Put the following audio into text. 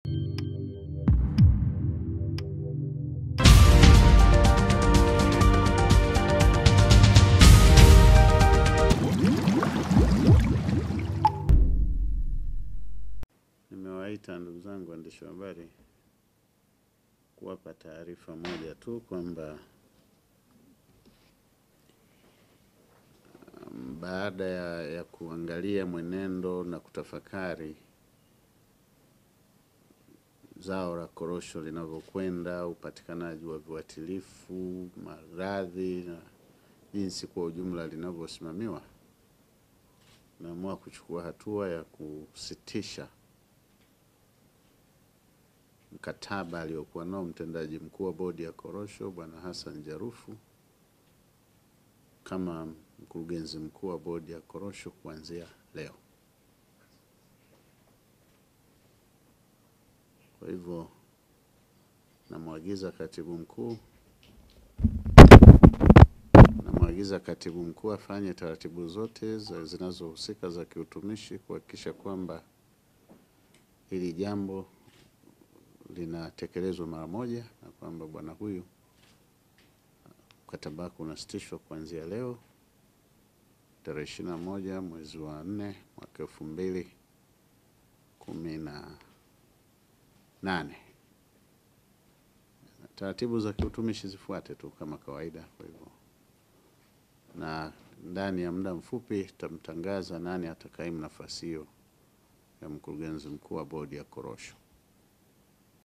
Nimewaita ndugu zangu waandishi wa habari kuwapa taarifa moja tu kwamba um, baada ya, ya kuangalia mwenendo na kutafakari zao la korosho linavyokwenda, upatikanaji wa viuatilifu, maradhi na jinsi kwa ujumla linavyosimamiwa, naamua kuchukua hatua ya kusitisha mkataba aliokuwa nao mtendaji mkuu wa bodi ya korosho Bwana Hassan Jarufu kama mkurugenzi mkuu wa bodi ya korosho kuanzia leo. Kwa hivyo namwagiza katibu mkuu namwagiza katibu mkuu afanye taratibu zote za- zinazohusika za kiutumishi kuhakikisha kwamba hili jambo linatekelezwa mara moja na kwamba bwana huyu mkataba wake unasitishwa kuanzia leo tarehe ishirini na moja mwezi wa nne mwaka elfu mbili kumi na nane. Taratibu za kiutumishi zifuate tu kama kawaida. Kwa hivyo, na ndani ya muda mfupi tutamtangaza nani atakaimu nafasi hiyo ya mkurugenzi mkuu wa bodi ya korosho.